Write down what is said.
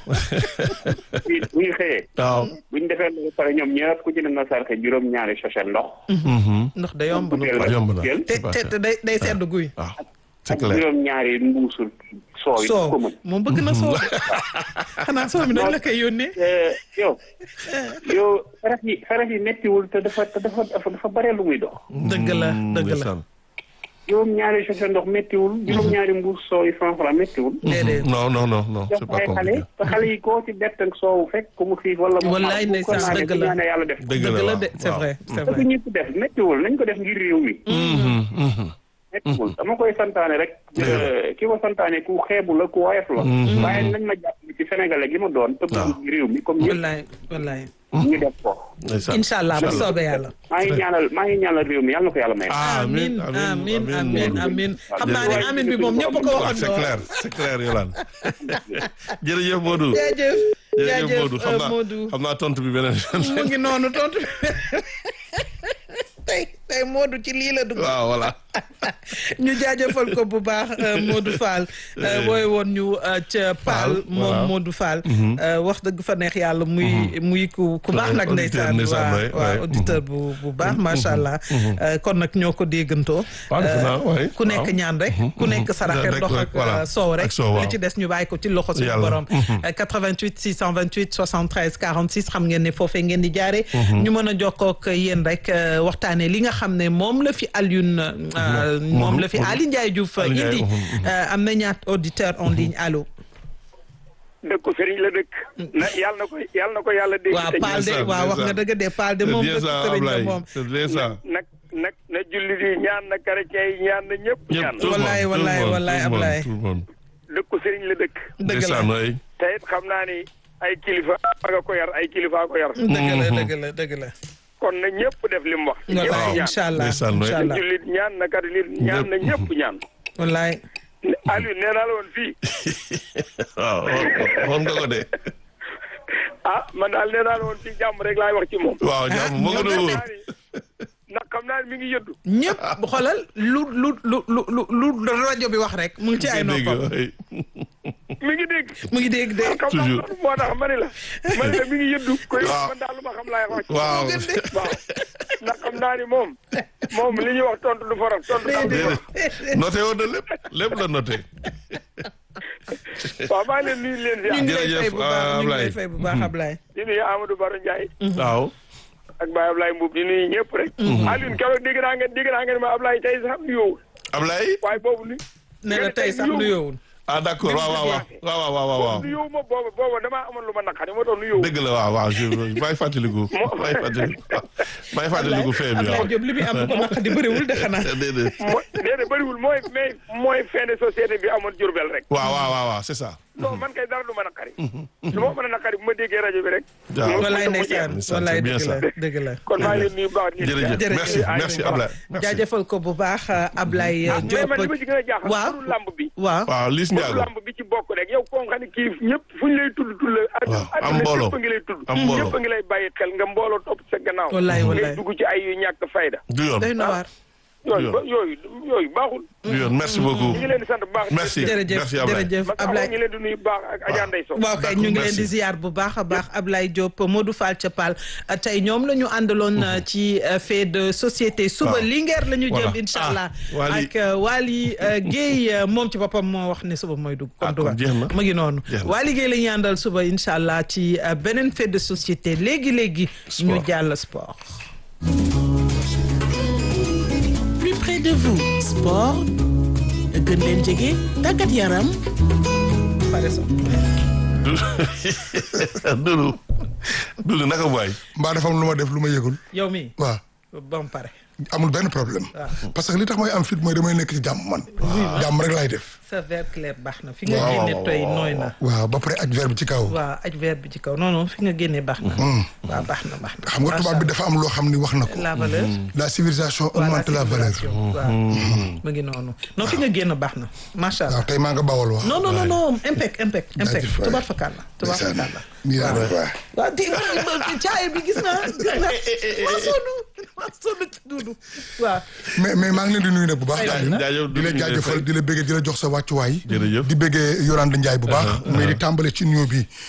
bu ñu xëyee. waaw. bu ñu defee lu pare ñoom ñëpp ku ci ne nga sarxe juróom-ñaari sachet ndox. ndox da yomb na butéel yomb na. butéel te te te day day sedd guy. waaw c'est ak clair. juróom-ñaari mbuusu sooy. soow ko mën. moom bëgg na soow xanaa soow mi dañ la koy yónnee. Eh, yow yow farax yi farax yi méttiwul te dafa te dafa dafa dafa bare lu muy dox. dëgg la dëgg la ndeysaan. juróom-ñaari sachet ndox méttiwul. juróom-ñaari mbuus sooy cent franc méttiwul. déedéet non non non non jox c'est ko pas ay xale compliqué. te xale yi koo ci bett ak soowu fekk ku mu xiif wala mu Wallaay mar, bu ko ndeysaan, naanee dëgg bu la. ñaanee yàlla def dëgg dëgg la waaw, de c'est waaw. vrai c'est te vrai. ñëpp def méttiwul nañ ko def ngir réew mi Mhm, mhm. méttiwul dama koy santaane rek eh, ki ko santaane ku xeebu la ku woyof la waaye nañ ma jàpp ci sénégalais gi ma doon te waaw. bëgg réew mi comme ñëpp wallaay wallaay. ñu def ko ndeysaan. incha allah bu soobee yàlla. maa ngi ñaanal maa ngi ñaanal réew mi yàlla na ko yàlla may amin amin amin amin xam naa ne amin bi moom ñëpp ko waaw c'est waxandoo. clair c'est clair Yolande jërëjëf Modou jaajëf jërëjëf jaajëf Modou xam euh, naa Modou. xam naa tontu bi beneen yoon mu ngi noonu tontu tey tey Modou ci lii la dugg. waaw voilà ñu jaajëfal ko bu baax euh, Modou Fall euh, wooy woon ñu euh, ca Paal Fall, moom voilà. Modou Fall euh, wax dëgg fa neex yàlla muy muy ku ku baax nag Auditeur, ndeysaan ndeysaan, waaw ouais, waaw ouais. auditeur bu bu baax macha allah Euh, kon nag ñoo ko déggantoo waaw defe naa Euh, waay ku nekk waaw. ñaan rek ku nekk saraxe Rek, ndox rek, ak voilà. euh, soow rek Ak soow, waaw. li ci des ñu bàyyi ko ci loxo suñu Yàlla. borom Euh, 88 628 73 46 xam ngeen ne foofee ngeen di jaare ñu mën a jokkoo ak yéen rek euh, waxtaanee li nga xam ne moom la fi Alioune euh, moom la fi Ali Ndiaye Diouf Ali Ndiaye, indi mhm. Euh, am na ñaat auditeur en ligne allo dëkku sëriñ la dëkk na yàlla na ko yàlla na ko yàlla dégg waaw te Paal de ça, waaw bien wax ça. nga dëgg de Paal de c'est moom bien dëkk ça sëriñ la Ablaye moom c'est bien ça nag nag na jullit yi ñaan na chrétien yi ñaan na ñëpp ñaan tout le monde, Wallaay, tout le wallaay, monde, wallaay, tout le monde, Ablaye. tout le monde. dëkku sëriñ la dëkk dëgg la ndeysaan waay te it xam naa ni ay kilifa nga ko yar ay kilifa ko yar dëgg la dëgg la dëgg la kon na ñëpp def li mu wax wallaay ñëpp ñaan incha allah Ndeysaan, waay. incha allah jullit ñaan na catholique ñaan na ñëpp ñaan wallaay Aliou nee naa la woon fii waaw waxoon nga ko de ah man daal nee naa la woon fii jàmm rek laay wax ci moom waaw jàmm moo gën a xam wóor naa ni ndax xam naa ni mi ngi yëddu ñëpp xoolal lu lu lu lu lu lu rajo bi wax rek mu ngi ci ay dégg noppam waay. mi ngi dégg mu ngi dégg de xam naa Toujours. loolu moo tax ma ne la ma ne la mi ngi yëddu koy Waaw. man daal lu ma xam laay wax ci waaw waaw ndax xam naa ni moom moom li ñuy wax tontu du faral tontu daal du faral déedéet noté woon na lépp lépp la noté waaw maa ngi leen nuyu leen ñu si ngi lay jërëjëf, fay bu baax ñu ngi lay Ablaye. fay bu baax Ablaye di nuyu Amadou Baro Ndiaye waaw ak Baye Ablaye Mbuub di nuyu ñëpp rek Alioune keroog dégg naa ngeen dégg naa ngeen ma Ablaye tey sax nuyoowul Ablaye waaye boobu ni ne la tey sax nuyoowul ah d'accord waaw waaw waaw waaw waaw waaw waaw nuyoowu ma boobu boobu damaa amoon lu ma naqari moo tax nuyoowu dëgg la waaw waaw je may fàttaliku may fàttaliku may fàttaliku fee bi waaw Ablaye Diop li muy am bu ko naq di bëriwul de xanaa déedéet mooy déedéet bëriwul mooy mais mooy fin de société bi amoon Jurbel rek waaw waaw waaw waaw c'est ça non man kay dara du ma naqari lu ma mën a naqari bu ma déggee rajo bi rek waaw. mu- wallaay mu jeex. ndeysaan ndeysaan, wallaay c'est bien dëgg la ça. dëgg la kon maa ngi leen nuyu bu baax di leen jërëjëf ziar. merci Ay, merci voilà. Ablaye merci jaajëfal ko bu baax Ablaye ah mais Diop man li ma ci gën a jaaxal waaw turu lamb bi waaw waaw Liss turu Ndiago lamb bi ci bokk rek yow koo xam ne kii ñëpp fu ñu lay tudd tudd la Waaw, am àdduna mbooloo. ñëpp a ngi lay tudd Am mbooloo. ñëpp a ngi lay bàyyi xel nga mbooloo topp sa gannaaw Wallaay, wallaay. ngay dugg ci ay yu ñàkk fayda du yoon day na waar yooyu ba yooyu yooyu baaxul du yoon merci beaucoup ñu ngi leen di sant bu baax Merci. jërëjëf Merci, Ablaye. jërëjëf man Ablaye Ablaye ñu leen di nuyu bu baax ak Adja Ndeye Sow waaw kay D'accord, ñu ngi leen di merci. ziar bu baax a baax Ablaye Diop Modou Fall Thiapal tey ñoom la ñu àndaloon euh, ci euh, fait de société suba Waaw. Linguère la ñu Voilà. jëm incha Ah, allah Wally. ak euh, Wally euh, Guèye euh, moom ci boppam moo wax ne suba mooy dugg Ah, kon kon jeex na. mu ngi noonu Jeex na. Wally Guèye la ñuy àndal suba incha allah ci euh, beneen fait de société léegi léegi ñu Sport. jàll sport plus près de vous sport gën leen jege tàggat yaram pare so Doudou Doudou naka waay mbaa dafa am lu ma def lu ma yëgul yow mi waaw ba mu pare amul benn problème parce que li tax may am fit mooy damay nekk ci jàmm man jàmm rek laay def sa verre clair baax na fi nga Waaw, génne waaw, toy nooy na waaw ba pare aj verre bi ci kaw waaw aj verre bi ci kaw non non fi nga génne baax na waaw baax na baax na xam nga tubaab bi dafa am loo xam ni wax na ko la valeur la civilisation voilà augmente la valeur civilisation. waaw mu ngi noonu non fi nga génn baax na macha allah waaw tey maa nga bawal wax non non non non impec impec impec Jaajëf waay. tubaab fakkaat la tubaab ndeysaan fakkaat la nii laa def waay waaw di caay bi gis naa gis naa maa sonn maa sonn ci duudu waaw mais mais maa ngi leen di nuyu nag bu baax Aywa. jaajëf di la jaajëfal di la bëggee di la jox sa wàccuwaay Jërëjëf. di bëggee Yorande Ndiaye bu baax mais di tàmbale ci nuyoo bi